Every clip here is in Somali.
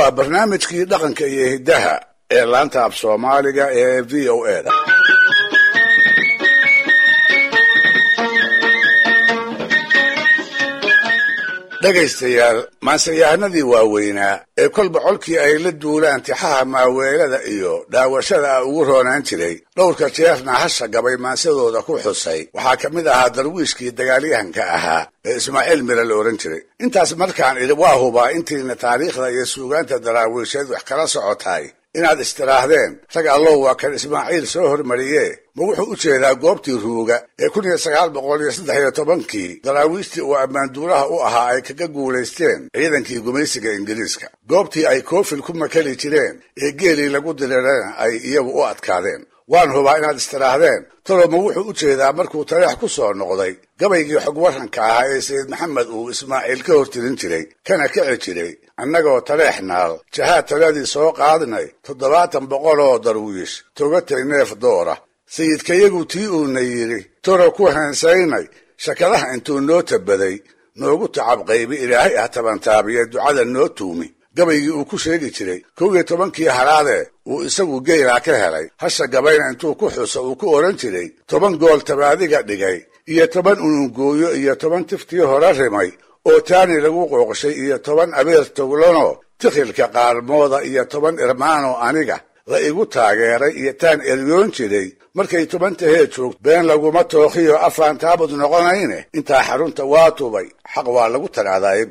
waa barnaamijkii dhaqanka iyo hiddaha ee laanta af soomaaliga ee v o e da dhegaystayaal maansayahanadii waaweynaa ee kolba colkii ay la duulaan tixaha maaweelada iyo dhaawashada a ugu roonaan jiray dhowrka jeerna hasha gabay maansadooda ku xusay waxaa ka mid ahaa darwiishkii dagaalyahanka ahaa ee ismaaciil mire la odhan jiray intaas markaan idhi waa hubaa intiina taariikhda iyo suugaanta daraawiisheed wax kala socotaay inaad istiraahdeen rag allow waa kan ismaaciil soo hormariyee ma wuxuu u jeedaa goobtii ruuga ee kun iyo sagaal boqol iyo saddex iyo tobankii daraawiishtii uu ammaanduulaha u ahaa ay kaga guulaysteen ciidankii gumaysiga ingiriiska goobtii ay koofil ku makali jireen ee geelii lagu dirirana ay iyagu u adkaadeen waan hubaa inaad istiraahdeen toloma wuxuu u jeedaa markuu taleex ku soo noqday gabaygii xog waranka ahaa ee sayid maxamed uu ismaaciil ka hortirin jiray kana kici jiray annagoo taleex naal jahaad taladii soo qaadnay toddobaatan boqol oo darwiish togatay neef doora sayidkayagu tii uuna yidhi toro ku heensaynay shakadaha intuu noo tabaday noogu tacab qaybi ilaahay ah tabantaabiye ducada noo tuumi gabaygii uu ku sheegi jiray kow iyo tobankii haraadee uu isagu geylaa ka helay hasha gabayna intuu ku xuso uu ku odhan jiray toban gool tabaadiga dhigay iyo toban unungooyo iyo toban tiftii hore rimay oo taani lagu qooqshay iyo toban abeer toglanoo tikhilka qaarmooda iyo toban irmaanoo aniga la igu taageeray iyo taan eryoon jiray markay toban tahee joogto been laguma tookhiyo afaan taabud noqonayne intaa xarunta waa tubay xaq waa lagu tagaadaayb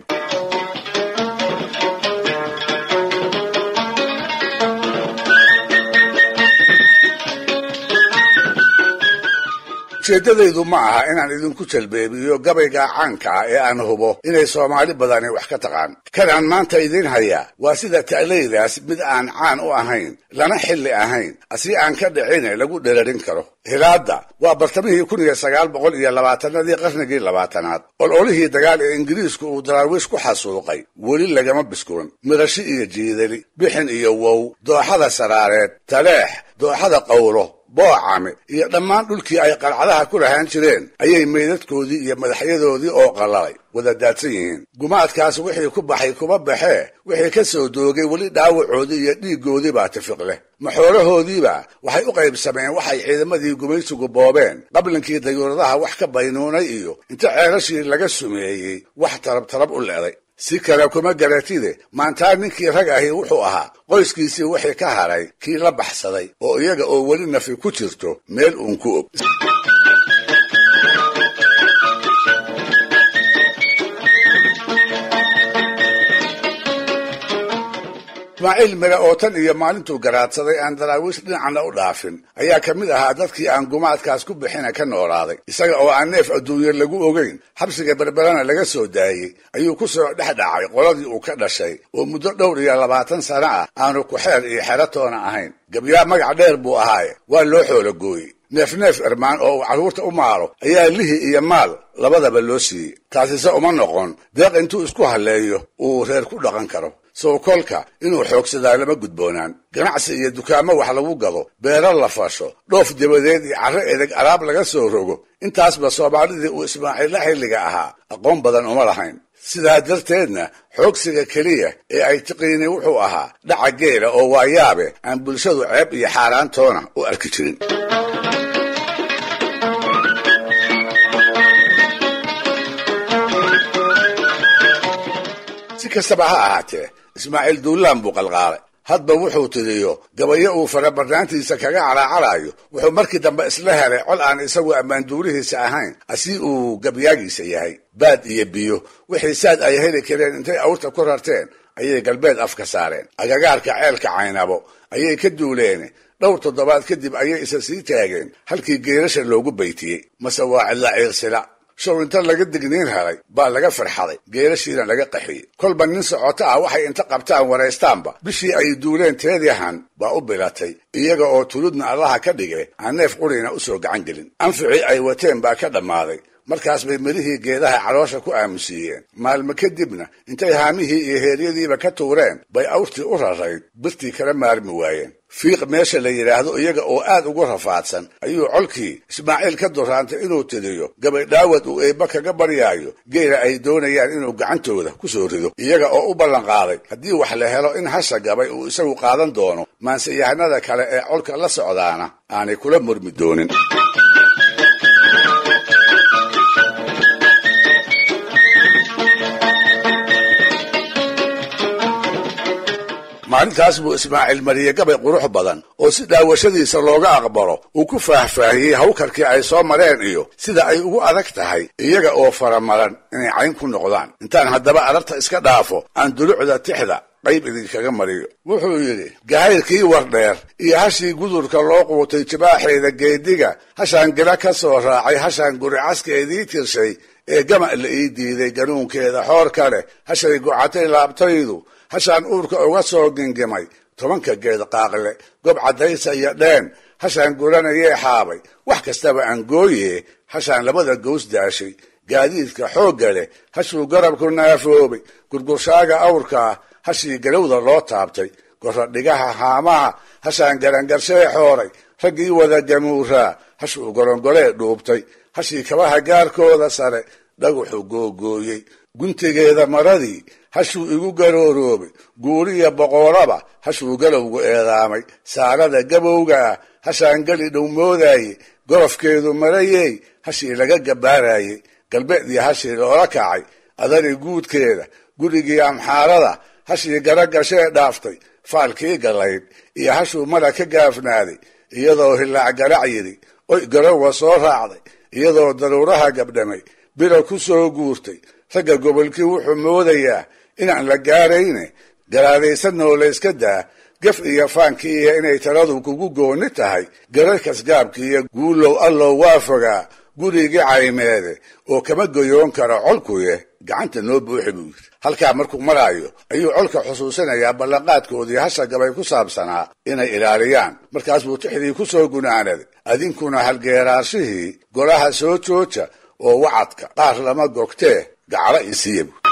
ujeeddadaydu ma aha inaan idinku jalbeebiyo gabayga caanka ah ee aan hubo inay soomaali badani wax ka taqaan kanaan maanta idiin hayaa waa sida ta'laydaas mid aan caan u ahayn lana xilli ahayn asi aan ka dhicine lagu dherarin karo hilaadda waa bartamihii kun iyo sagaal boqol iyo labaatanadii qarnigii labaatanaad ololihii dagaal ee ingiriisku uu daraawiish ku xasuuqay weli lagama biskulan mirashi iyo jiidali bixin iyo wow dooxada saraareed taleex dooxada qawlo boocame iyo dhammaan dhulkii ay qalcadaha ku lahaan jireen ayay meydadkoodii iyo madaxyadoodii oo qallalay wada daadsan yihiin gumaadkaas wixii ku baxay kuma baxee wixii ka soo doogay weli dhaawacoodii iyo dhiiggoodii baa tifiq leh maxoolahoodiiba waxay u qaybsameen waxay ciidamadii gumaysigu boobeen qablinkii dayuuradaha wax ka baynuunay iyo inta ceelashii laga sumeeyey wax tarab tarab u leeday si kale kuma garatide maantaa ninkii rag ahi wuxuu ahaa qoyskiisii wixii ka haray kii la baxsaday oo iyaga oo weli nafi ku jirto meel uun ku og ismaaciil mire oo tan iyo maalintuu garaadsaday aan daraawiish dhinacna u dhaafin ayaa ka mid ahaa dadkii aan gumaadkaas ku bixina ka noolaaday isaga oo aan neef adduunye lagu ogeyn xabsiga berberana laga soo daayey ayuu ku soo dhex dhacay qoladii uu ka dhashay oo muddo dhowr iyo labaatan sano ah aanu ku-xeer iyo xeratoona ahayn gabyaa magac dheer buu ahaaye waa loo xoologooyey neef neef irmaan oo uu carruurta u maalo ayaa lihi iyo maal labadaba loo siiyey taasise uma noqon deeq intuu isku halleeyo uu reer ku dhaqan karo sow kolka inuu xoogsadaa lama gudboonaan ganacsi iyo dukaamo wax lagu gado beero la fasho dhoof dabadeed iyo carro edeg alaab laga soo rogo intaasba soomaalidii uu ismaaciilla xilliga ahaa aqoon badan uma lahayn sidaa darteedna xoogsiga keliya ee ay tiqiini wuxuu ahaa dhaca geela oo waayaabe aan bulshadu ceeb iyo xaaraantoona u arki jirin si kastaba ha ahaatee ismaaciil duulaan buu qalqaalay hadba wuxuu tiriyo gabayo uu farabarnaantiisa kaga calaacalayo wuxuu markii dambe isla helay col aan isagu ammaanduurihiisa ahayn asi uu gabyaagiisa yahay baad iyo biyo wixii saad ay heli kareen intay awrta ku rarteen ayay galbeed afka saareen agagaarka ceelka caynabo ayay ka duuleen dhowr toddobaad kadib ayay isa sii taageen halkii geerasha loogu baytiyey mase waa cidla ciirsila show inta laga digniin helay baa laga farxaday geelashiina laga qaxiyey kolba nin socoto ah waxay inta qabtaan waraystaanba bishii ay duuleen teediahan baa u bilatay iyaga oo tuludna allaha ka dhige aan neef qurina u soo gacan gelin anficii ay wateen baa ka dhammaaday markaas bay midhihii geedaha caloosha ku aamusiiyeen maalmo kadibna intay haamihii iyo heeryadiiba ka tuureen bay awrtii u rarayd birtii kala maarmi waayeen fiiq meesha la yidhaahdo iyaga oo aad ugu rafaadsan ayuu colkii ismaaciil ka duraantay inuu tiriyo gabadhaawad uu eebba kaga baryaayo geela ay doonayaan inuu gacantooda ku soo rido iyaga oo u ballanqaaday haddii wax la helo in hasha gabay uu isagu qaadan doono maanseyahanada kale ee colka la socdaana aanay kula murmi doonin maalintaas buu ismaaciil mariyey gabay qurux badan oo si daawashadiisa looga aqbalo uu ku faahfaahiyey hawkarkii ay soo mareen iyo sida ay ugu adag tahay iyaga oo faramaran inay cayn ku noqdaan intaan haddaba ararta iska dhaafo aan dulucda tixda qayb idinkaga mariyo wuxuu yidhi gahayrkii wardheer iyo hashii gudurka loo quutay jibaaxeeda geediga hashaan gila ka soo raacay hashaan guricaskeedii tirshay ee gama la ii diiday ganuunkeeda xoor ka leh hashay gocatay laabtaydu hashaan uurka uga soo gingimay tobanka geed qaaqle gob caddaysa iyo dheen hashaan guranayee xaabay wax kastaba aan gooye hashaan labada gows daashay gaadiidka xoogga leh hashuu garabku naafoobay gurgurshaaga awrkaa hashii galowda loo taabtay goradhigaha haamaha hashaan garangarshee xooray raggii wada gamuuraa hashuu gorongolee dhuubtay hashii kabaha gaarkooda sare dhaguxuu googooyey guntigeeda maradii hashuu igu garooroobay guuriya boqoraba hashuu galowgu eedaamay saarada gabowga ah hashaan geli dhow moodaye gorofkeedu marayey hashii laga gabbaarayey galbeedii hashii loola kacay adari guudkeeda gurigii amxaarada hashii garagashee dhaaftay faalkii gallayd iyo hashuu mala ka gaafnaaday iyadoo hilaac garac yidhi oy garowa soo raacday iyadoo daruuraha gabdhamay bilo ku soo guurtay ragga gobolkii wuxuu moodayaa inaan la gaarayne garaadaysanoo layska daa gaf iyo faankii iyo inay taladu kugu gooni tahay gararkas gaabkiiyo guulow allow waa fogaa gurigii caymeede oo kama goyoon karo colkuye gacanta noo buuxi buu yidhi halkaa markuu maraayo ayuu colka xusuusinayaa ballanqaadkoodii hasha gabay ku saabsanaa inay ilaaliyaan markaas buu tixdii ku soo gunaanaday adinkuna halgeeraashihii golaha soo jooja oo wacadka qaar lama gogtee gaclo isiiya buu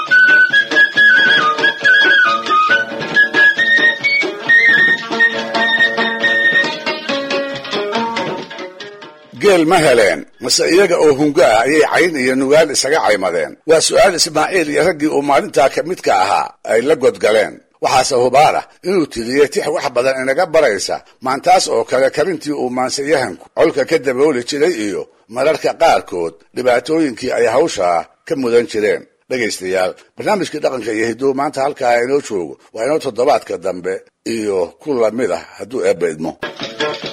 geel ma heleen mase iyaga oo hungo ah ayay cayn iyo nugaal isaga caymadeen waa su'aal ismaaciil iyo raggii uu maalintaa ka midka ahaa ay la godgaleen waxaase hubaar ah inuu tiriyey tix wax badan inaga baraysa maantaas oo kale karintii uu maansayahanku colka ka dabooli jiray iyo mararka qaarkood dhibaatooyinkii ay hawshaa ka mudan jireen dhegaystayaal barnaamijkii dhaqanka iyo hidduu maanta halkaa inoo joogo waa inoo toddobaadka dambe iyo ku lamid ah hadduu eebba idmo